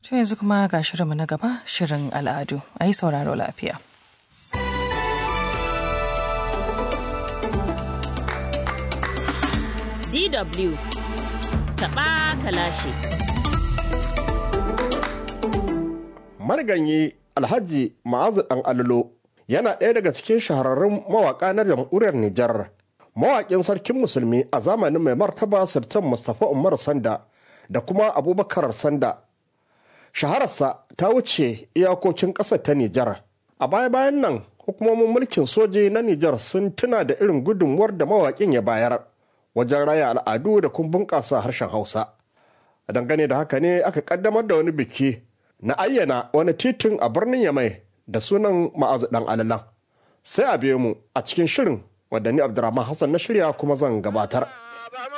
To yanzu kuma ga shirinmu na gaba shirin al'adu a yi sauraro lafiya. DW taɓa kalashi. Marganyi Alhaji Ma'azu ɗan Allo yana ɗaya daga cikin shahararrun mawaƙa na jamhuriyar Nijar. Mawaƙin sarkin musulmi a zamanin mai martaba Sultan Mustapha Umar Sanda da kuma Abubakar Sanda. Shahararsa ta wuce iyakokin ƙasar ta Nijar. A baya-bayan nan hukumomin mulkin soji na Nijar sun tuna da irin gudunmuwar da mawaƙin ya bayar wajen raya al'adu da kuma bunƙasa harshen Hausa. A dangane da haka ne aka ƙaddamar da wani biki na ayyana wani titin a birnin Yamai da sunan ma'azu ɗan alalan. Sai a biyo mu a cikin shirin wadda ni Abdurrahman Hassan na shirya kuma zan gabatar.